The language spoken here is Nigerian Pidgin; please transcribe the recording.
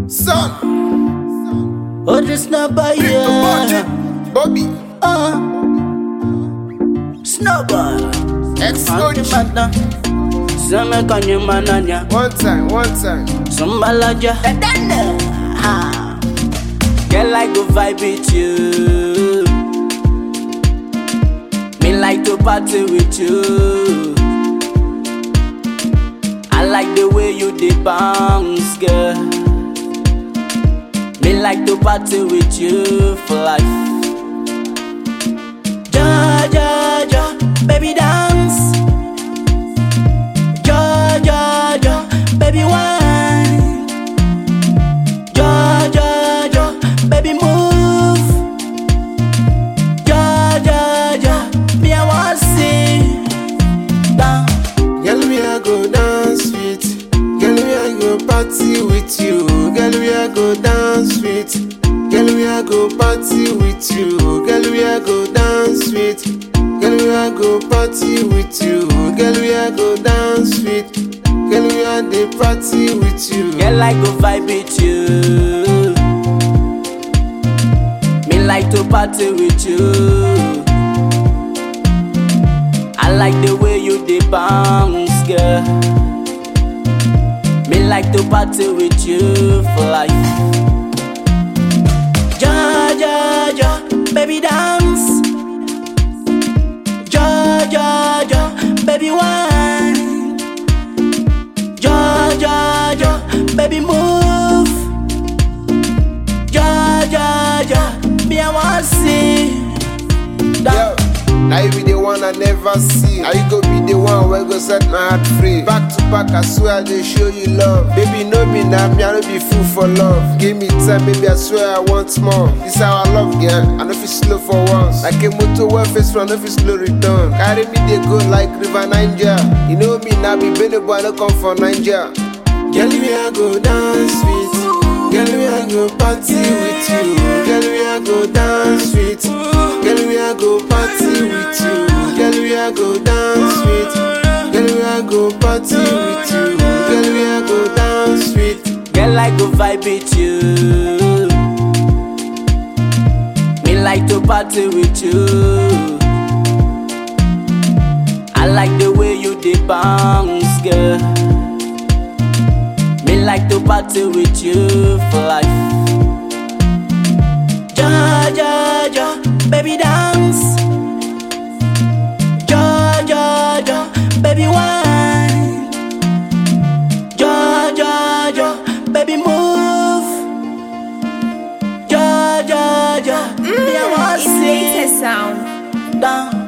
Son, Oh, this number, big yeah. budget, Bobby, Uh. Snowball. ex Anti mata. Seme kanye mananya. One time, one time. Sumbalaja. Ah. Girl, I go vibe with you. Me like to party with you. I like the way you dey bounce, girl. Me like to party with you for life. Ja, ja, ja, baby dance. Ja, ja, ja, baby wine. Ja, ja, ja, baby move. Ja, ja, ja, me I want see. Down. Girl, me I go dance with. Girl, me I go party with you. Girl, me I go dance with. Girl, me I go party with you. Girl, me I go dance with. Girl, me I go party with you. Girl, me I go dance with. Girl, me I dey party with you. Girl, I go vibe with you. Me like to party with you. I like the way you dey bounce, girl. Me like to party with you for life. Ja, ja, ja, baby dance. Ja, ja, ja, baby wine. Ja, ja, ja, baby move. Ja, ja, ja, me I want see. Yo, That now you be the one I never see. Now you go be the one where go set my heart free. Back to back, I swear they show you love. Baby, know me now, me I no be fool for love. Give me time, baby, I swear I want more. This how I love, girl. I know if it's slow for once. Like a motor well face front, I know if it's slow return. Carry me, they go like River Niger. You know me now, be Benny boy, I no come for Niger. Girl, me I go dance with. Girl, me I go party with you. Girl, me I go dance with. Girl, me I go party with you. Girl, me I go dance with. Girl, me I go party with you. Girl, me I go dance with. girl I go vibe with you. Me like to party with you. I like the way you dey bounce, girl. Me like to party with you for life. Ja, ja, ja, baby dance. Ja, ja, ja, baby wine. Ja, ja, ja, baby move. Ja, ja, ja, me I want It's see latest sound. down.